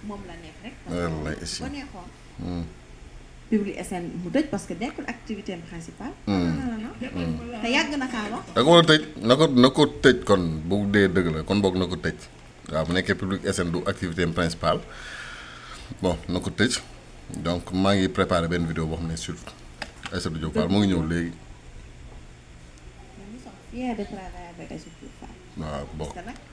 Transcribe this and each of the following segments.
moom la neex rek. Wallaay parce si. que boo neexoon. Hmm. Public SN mu tëj parce que nekkul activité am principale. non non non te yàgg na kaa wax. da ko war a tëj na ko na ko tëj kon bu dee dëgg la kon boog na ko tëj waaw bu nekkee public SN du activité am principale bon na ko tëj donc maa ngi préparé benn vidéo boo xam ne sur Aïssatou Diop Fall mu ngi ñëw léegi Mais nous sommes fiers de travailler avec Aïssatou Diop Fall. waaw bon parce que nag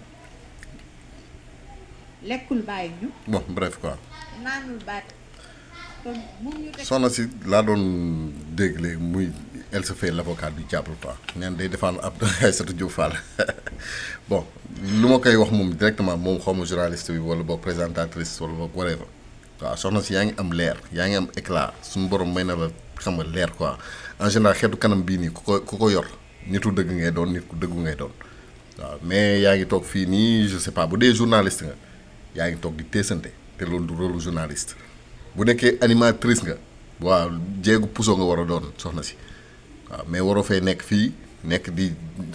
lekkul bàyyi ñu bon bref quoi naanul baat kon mu ñu teg soxna si laa doon dégg léegi muy elle se fait l'avocat du diable quoi neen day défendre ab Aïssatou Diop Fall bon lu ma koy wax moom directement moom xaw ma journaliste bi wala boog présentatrice wala boog whatever waaw soxna si yaa ngi am leer yaa ngi am éclat suñu borom may na la xam nga leer quoi en général xeetu kanam bii nii ku ko ku ko yor nitu dëgg ngay doon nit ku dëggu ngay doon waaw mais yaa ngi toog fii nii je sais pas bu dee journaliste nga yaa ngi toog di teesante te loolu du rôle journaliste bu nekkee animatrice nga waaw jéegu puso nga war a doon soxna si waaw mais waroo fee nekk fii nekk di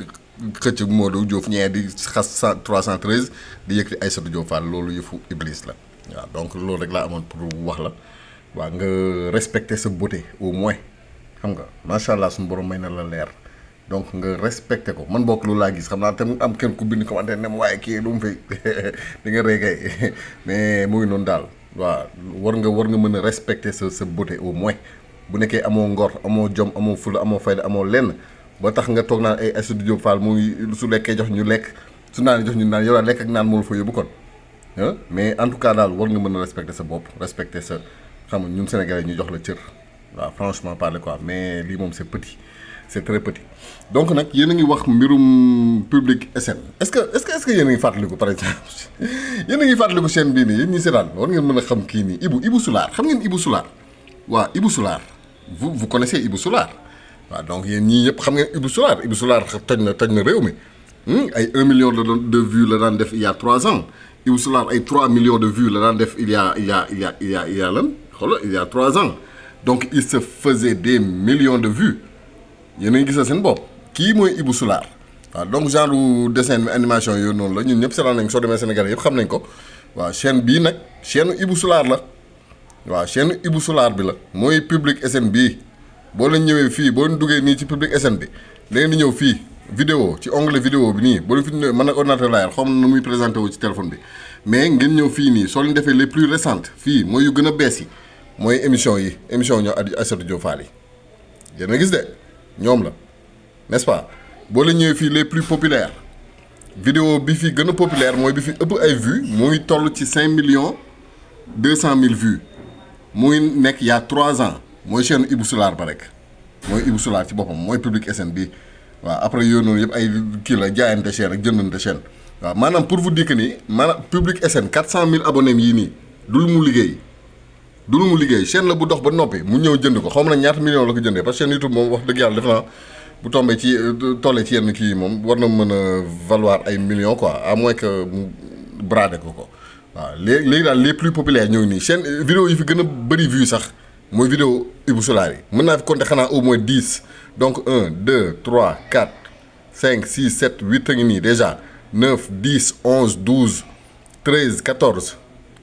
xëcc Modou Diouf ñee di xas cent trois cent treize di yëkkati Aïssatou Diop Fall loolu yëfu iblis la waaw donc loolu rek laa amoon pour wax la waaw nga respecter sa beauté au moins xam nga macha allah suñu borom may na la leer donc nga respecté ko man bokk loolu laa gis xam naa te mu am kenn ku bind commentaire ne ma waaye kii lu mu fi di nga rey kay mais mu ngi noonu daal waaw war nga war nga mën a respecté sa sa beauté au moins bu nekkee amoo ngor amoo jom amoo fula amoo fayda amoo lenn ba tax nga toog naan ay Aïssatou Diop Fall mu ngi su lekkee jox ñu lekk su naan jox ñu naan yow daal lekk ak naan moo la fa yóbbu kon ah mais en tout cas daal war nga mën a respecté sa bopp respecté sa xam nga ñun Sénégalais ñu jox la cër waaw franchement parler quoi mais lii moom c'est petit c'est très petit donc nag yéen a ngi wax mbirum public SN est-ce que est-ce que est-ce que yéen a ngi fàttaliku par exemple yéen a ngi fàttaliku chaîne bii nii yéen ñi seetaan war ngeen mën a xam kii nii Ibou Ibou Soulaar xam ngeen Ibou Soulaar waaw Ibou Soulaar vous vous connaissez Ibou Soulaar waaw donc yéen ñii ñëpp xam ngeen Ibou Soulaar Ibou Soulaar toj na toj na réew mi ay 1 million de de vues la daan def il y a 3 ans Ibou Soulaar ay 3 millions de vues la daan def il y a il y a il y a il y a il y a lan xoolal il y a 3 ans donc il se faisait des millions de vues yéen a ngi gisal seen bopp kii mooy Ibou Soulaar waaw donc genre dessin animation yooyu noonu la ñun ñëpp seetaan nañ soo demee Sénégal yëpp xam nañ ko waaw chaîne bii nag chaîne Ibou Soulaar la waaw chaîne Ibou Soulaar bi la mooy public SN bii boo leen ñëwee fii boo leen duggee nii ci public SN bi da ngeen di ñëw fii vidéo ci onglet vidéo bi nii boo leen fi ñëwee mën na ordinateur laa yor xaw ma nu muy présenté wu ci téléphone bi mais ngeen ñëw fii nii soo leen defee les plus récentes fii mooy yu gën a bees yi mooy émission yi émission ñoo Aïssatou Diop Fall yi yéen a gis de ñoom la n'est-ce pas boo leen ñëwee fii les plus populaires vidéo bi fi gën a populaire mooy bi fi ëpp ay vues mu ngi toll ci 5 millions 200 mille vues mu ngi nekk il y a 3 ans mooy chaîne Ibou Soulaar ba rek mooy Ibou Soulaar ci boppam mooy public SN bi waaw après yooyu noonu yëpp ay kii la jaayante chaîne ak jëndante chaîne waaw maanaam pour vous dire que ni maanaam public SN 400 000 abonnés yii nii du lu mu liggéey du lu mu liggéey chaîne la bu dox ba noppi mu ñëw jënd ko xaw ma nag ñaata million la ko jëndee parce que chaîne YouTube moom wax dëgg yàlla def naa bu tombee ci tollee ci yenn kii yi moom war na mën a valoir ay millions quoi à moins que mu bradé ko ko waaw léegi léegi daal les plus populaires ñëw nii chaîne vidéo yi fi gën a bëri vue sax mooy vidéo Ibou Soulaar yi mën naa fi compter xanaa au moins 10 donc 1 2 3 4 5 6 7 8 a ngi nii déjà 9 10 11 12 13 14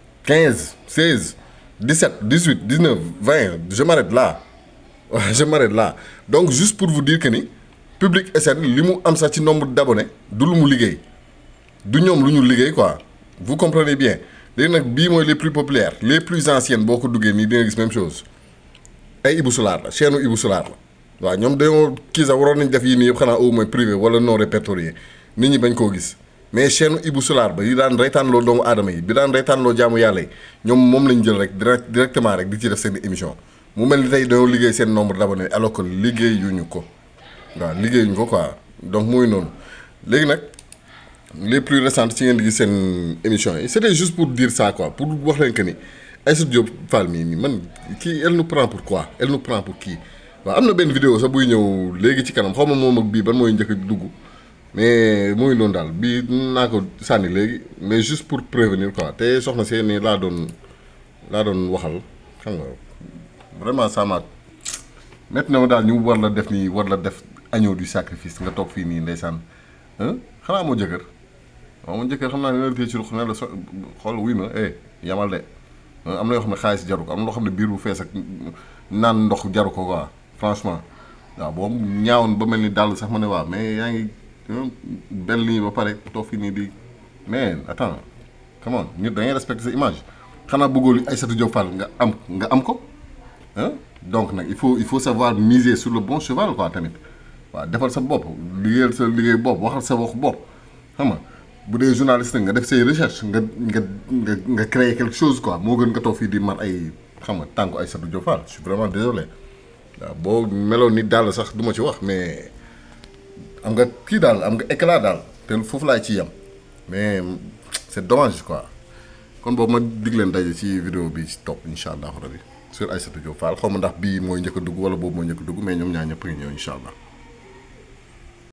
15 16 17 18 19 20 je m'arrête là je m'arrête là donc juste pour vous dire que ni public SN li mu am sax ci nombre d'abonnés du lu mu liggéey du ñoom lu ñu liggéey quoi vous comprenez bien léegi nag bii mooy les plus populaires les plus anciennes boo ko duggee nii di nga gis même chose ay Ibou Soulaar la chaîne Ibou Soulaar la waaw ñoom dañoo kii sax waroon nañ def yii nii yëpp xanaa au moins privé wala non répertorié nit ñi bañ koo gis mais chaîne Ibou Soulaar ba yi daan reytaanloo doomu aadama yi bi daan reytaanloo jaamu yàlla yi ñoom moom lañ jël rek direct directement rek di ci def seen émission mu mel ni tey dañoo liggéey seen nombre d'abonnés alors que liggéeyuñu ko waaw liggéeyuñu ko quoi donc muy noonu léegi nag les plus récentes ci ngeen di gis seen émission yi c'était juste pour dire ça quoi pour wax leen que ni Aïssatou Diop Fall mii nii man kii elle nous prend pour quoi elle nous prend pour kii waaw am na benn vidéo sax buy ñëw léegi ci kanam xaw ma moom ak bii ban mooy njëkk a dugg mais muy noonu daal bii naa ko sànni léegi mais juste pour prévenir quoi te soxna see nii laa doon laa doon waxal xam nga vraiment ça m'a métti na ma daal ñu war la def nii war la def agneau du sacrifice nga toog fii nii ndeysaan xanaa moo jëkkër waaw moo jëkkër xam naa ne la téye ci ruq ne la so xool wuy ma eh yamal de am na yoo xam ne xaalis jaru ko am na loo xam ne biir bu fees ak naan ndox jaru ko quoi franchement waaw boobu ñaawoon ba mel ni dàll sax ma ne waaw mais yaa ngi benn ligne ba pare toog fii nii di mais attends come on nit da ngay respecter sa image xanaa bëggoo li Aïssatou Diop Fall nga am nga am ko ah donc nag il faut il faut savoir miser sur le bon cheval quoi tamit waaw defal sa bopp liggéeyal sa liggéey bopp waxal sa wax bopp xam nga bu dee journaliste nga def say recherche nga nga nga nga créer quelque chose quoi moo gën nga toog fii di mar ay xam nga tànku Aïssatou Diop Fall je suis vraiment désolé waaw boo meloon ni daal sax du ma ci wax mais am nga kii daal am nga éclat daal te foofu laay ci yem mais c'est dommage quoi kon boobu ma dig leen daje ci vidéo bi ci topp incha allah rabi sur Aïssatou Diop Fall xaw ma ndax bii mooy njëkk a dugg wala boobu mooy njëkk a dugg mais ñoom ñaar ñëpp ngi ñëw incha allah.